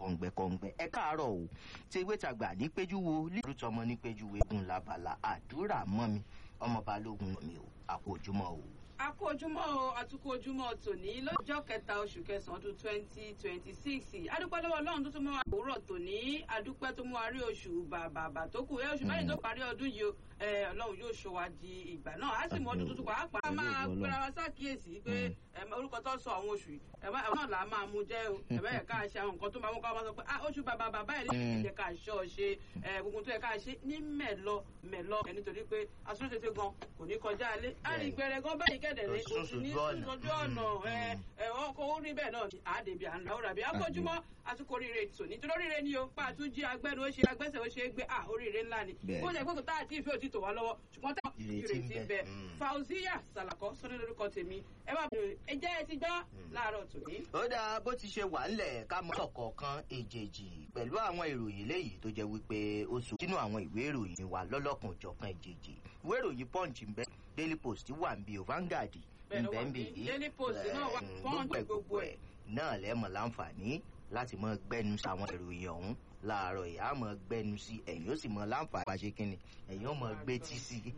kọ̀ǹgbẹ̀kọ̀ǹgbẹ̀ ẹ káàárọ̀ o tí ewé tàgbà ní péjú wo lílù tọmọ ní péjú wo egun labala àdúrà mọ́ mi ọmọ balógun mi o àpò ojúmọ́ o. a kú ojúmọ́ o àtúkú ojúmọ́ tòní lọ́jọ́ kẹta oṣù kẹsàn-án ọdún twenty twenty six adúpẹ́ lọ́wọ́ ọlọ́run tó tún mú wa òwúrọ̀ tòní adúpẹ́ tó mú wa rí oṣù bàbàbà tó kù ẹ oṣù mẹ́rin tó parí ọdún yìí o ọlọ́run yóò ṣọ́ wa di ìgbà náà á sì mọ ọdún tuntun pàápàá máa gbéra wa sákìyèsí pé orúkọ tó sọ àwọn oṣù yìí ẹ̀wọ̀n náà là á máa mú jẹ́ o ẹ̀bẹ̀ yẹ ká ṣe àwọn nǹkan tó máa mú ká wá sọ pé oṣù bàbà bàbá ẹ̀ lè yẹ ká ṣọ́ ọ ṣe gbogbo tó yẹ ká ṣe ní mẹ̀lọ mẹ̀lọ ẹ̀ nítorí pé asúnṣe gan kò ní kọjá alẹ́ àrí ìgbẹ́rẹ́ gan báyìí kẹ̀dẹ̀ lé oṣù ní sójú ọ̀nà ẹ̀wọ̀n kò rí bẹ́ẹ̀ náà àdèbí à ń lọ rà bí akójúmọ́ àtúkò oríire tò ní torí oríire ni o pa àtúnjí agbẹ́nu ó ṣe agbẹ́sẹ̀ ó ṣe é gbé à oríire ńlá ni ó lè gbógun tá àti ìfẹ́ òtítọ́ wa lọ́wọ́ ṣùgbọ́n tá ìrètí ń bẹ fauziya salakọ sọdọ lórúkọ tèmi ẹ bá bẹ̀rẹ̀ ẹ jẹ́ ẹ ti gbọ́ láàárọ̀ tòní. ó dáa bó ti ṣe wà ńlẹ̀ ká mọ́ ọ̀kọ̀ọ̀kan èjèèjì pẹ̀lú àwọn ìròyìn léyìí tó jẹ́ wípé ó sùn sínú àwọn ìwé ìròyìn wa lọ́lọ́kan òjọ̀kan èjèèjì ìwé ìròyìn punch ń bẹ daily post wà ń bí o Vanguard ń bẹ ń bì í daily post náà wà punch gbogbo ẹ̀ náà lẹ́mọ̀ láǹfààní láti mọ gbẹ́nu sí àwọn ìròyìn ọ̀hún láàárọ̀ ìyá mọ̀ gbẹ́nu sí ẹ̀yìn ó sì mọ láǹfààní bá ṣe kínni ẹ̀yìn ó mọ gbé tí sí i.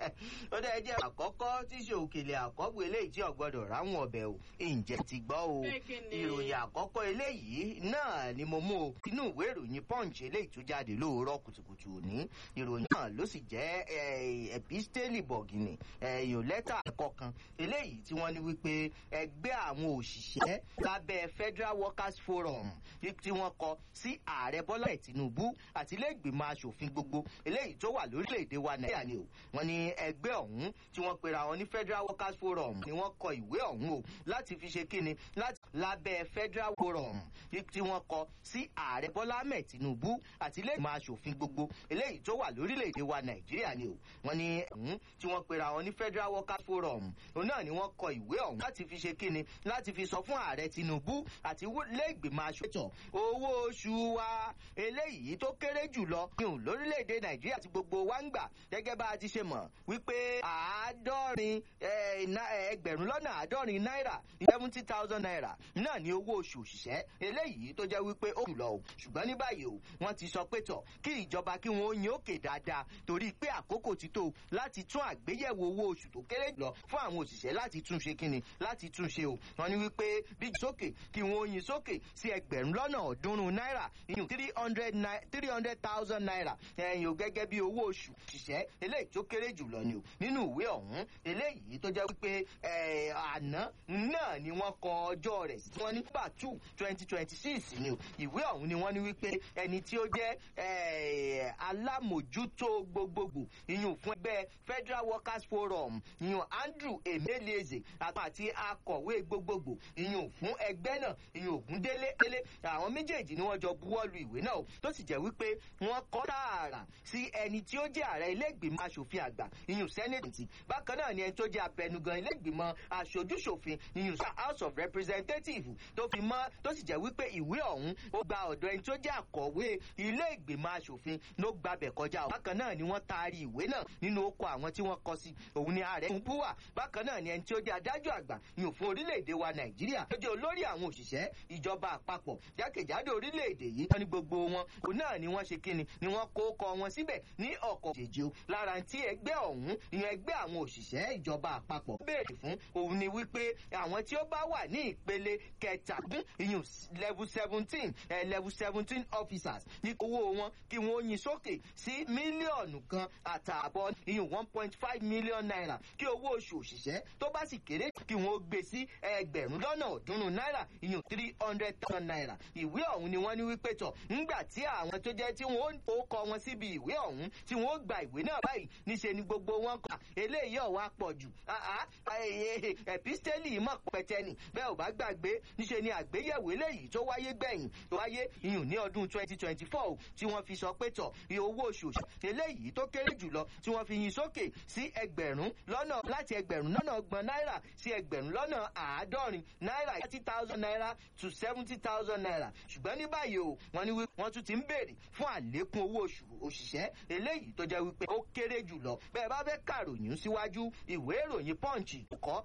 ó dẹ́ jẹ́ àkọ́kọ́ tí ṣe òkèlè àkọ́gbò eléyìí tí ọ̀gbọ́dọ̀ ráwọn ọbẹ̀ o ǹjẹ́ ti gbọ́ o ìròyìn àkọ́kọ́ eléyìí náà ni mo mú o inú ìwé ìròyìn punch eléyìí tó jáde lóòrọ̀ kùtùkùtù òní ìròyìn náà ló sì jẹ́ episteli bọ̀gìnì èèyàn lẹ́tà kọ̀ọ̀kan eléyìí tí wọ́n ní wípé ẹgbẹ́ àwọn òṣìṣẹ́ lábẹ́ federal workers forum tí wọ́n kọ sí ààrẹ bọ́lá tinubu àti iléègbìmọ̀ asòfin gbogbo eléyìí tó wà lórílẹ̀‐èdè wa nàìjíríà ni o wọ́n ní ẹgbẹ́ ọ̀hún tí wọ́n pera wọn ní federal workers forum ni wọ́n kọ ìwé ọ̀hún o láti fi ṣe kíni láti lábẹ́ federal forum tí wọ́n kọ sí ààrẹ bọ́lá ahmed tinubu àti iléègbìmọ̀ asòfin gbogbo eléyìí tó wà lórílẹ̀‐èdè wa nàìjíríà ni o wọ́n ní ọ̀hún tí wọ́n pera wọn ní federal workers forum òun náà ni wọ́n kọ ìwé ọ̀hún láti fi ṣe kíni láti fi sọ fún ààrẹ tinubu àti iléègbìmọ̀ asòfin owó oṣù wa eléyìí tó kéré jùlọ yùn lórílẹ̀‐èdè nàìjíríà ti gbogbo wa ń gbà gẹ́gẹ́ bá a ti ṣe mọ̀ wípé àádọ́rin ẹgbẹ̀rún lọ́nà àádọ́rin náírà seventy thousand naira náà ni owó oṣù òṣìṣẹ́ eléyìí tó jẹ́ wípé ó jùlọ o ṣùgbọ́n ní báyìí o wọ́n ti sọ pé tọ̀ kí ìjọba kí wọ́n yín òkè dáadáa torí pé àkókò ti tó láti tún àgbéyẹ̀wò owó oṣù tó kéré jùlọ fún àwọn òṣìṣẹ́ láti tún ṣe kíni láti tún ṣe o wọ́n ní wípé bí sókè kí wọ́n yín sókè sí ẹgbẹ̀rún lọ́nà ọ̀ọ́dúnrún náírà iyùn three hundred three hundred thousand naira ẹ̀yìn o gẹ́gẹ́ bí owó oṣù òṣìṣẹ́ eléyìí tó kéré jùlọ ni o nínú ìwé ọ̀hún eléyìí tó jẹ́ wípé àná náà ni wọ́n kọ ọjọ́ rẹ̀ sí wọ́n ní nígbà two twenty twenty six ni o ìwé ọ̀hún ni wọ́n ní wípé ẹni tí ó jẹ́ alámòjútó gbogbogbò iyùn fún ẹgbẹ́ federal workers forum iyùn andrew emelieze àti akọ̀wé gbogbogbò iyùn fún ẹgbẹ́ náà iyùn ògúndélé délé àwọn méjèèjì ni wọ́n jọ buwọ́lu ìwé náà tó sì jẹ́ wípé wọ́n kọ́ tààrà sí ẹni tí ó jẹ́ ààrẹ ilé-ìgbìmọ̀ asòfin àgbà iyùn sẹ́nẹ̀tì bákan náà ni ẹni tó jẹ́ abẹnugan ilé-ìgbìmọ̀ aṣojúṣòfin iyùn house of representatives tó fi mọ́ tó sì jẹ́ wípé ìwé ọ̀hún ó gba ọ̀dọ̀ ẹni tó jẹ́ àkọ̀wé ilé-ìgbìmọ̀ asòfin ló gbabẹ̀ kọjá o bákan náà ni wọ́n taari ìwé náà nínú oko àwọn tí wọ́n kọ sí òun ni ààrẹ ń búwà bákan náà ni ẹni tí ó jẹ́ adájọ́ àgbà iyùn fún orílẹ̀-èdè wa nàìjíríà tó jẹ́ olórí àwọn òṣìṣẹ́ ìjọba àpapọ̀ jákèjádò orílẹ̀-èdè yìí wọ́n ní gbogbo wọn òun náà ni wọ́n ṣe kíni ni wọ́n kó kọ wọn síbẹ̀ ní ọkọ̀ jèjì o lára tí ẹgbẹ́ ọ̀hún ìyẹn ẹgbẹ́ àwọn òṣìṣẹ́ ìjọba àpapọ̀ béèrè fún òun ni wípé àwọn tí ó bá wà ní ìpele kẹtàdún ìyún level seventeen level seventeen officers ní owó wọn kí wọ́n yin sókè sí mílíọ̀nù kan àtààbọ̀ ìyún one point five million naira kí owó oṣù òṣìṣẹ́ tó bá sì kéré kí wọ́n gbé sí ẹgbẹ̀rún lọ́nà ọ̀ọ́dúnrún náírà ìyún three hundred thousand naira ìwé ọ̀hún ni wọ́n ní wípé tọ̀ ńgbà tí àwọn tó jẹ́ tí wọ́n ó kọ wọn síbi ìwé ọ̀hún tí wọ́n ó gba ìwé náà báyìí níṣe ni gbogbo wọn kà eléyìí ọ̀wá pọ̀ jù ẹ̀písítẹ́lì mọ̀ pẹ̀tẹ́nì bẹ́ẹ̀ ò bá gbàgbé níṣe ni àgbéyẹ̀wò eléyìí tó wáyé gbẹ̀yìn tó wáyé iyùn ní ọdún twenty twenty four tí wọ́n fi sọ pé tọ̀ iye owó oṣù eléyìí tó kéré jùlọ tí wọ́n fi yin sókè sí ẹgbẹ̀rún lọ́nà láti ẹgbẹ̀rún lọ́nà ọgbọ̀n náírà sí ẹgbẹ̀rún lọ́nà àádọ́rin náírà thirty thousand naira to seventy thousand naira ṣùgbọ́n ní báyìí o wọ́n ní wọ́n tún ti ń béèrè fún àlékún owó oṣù òṣìṣẹ́ eléyìí tó jẹ́ wípé ó kéré jùlọ bẹ́ẹ̀ bá fẹ́ kàròyìn síwájú ìwé ìròyìn punch kọ́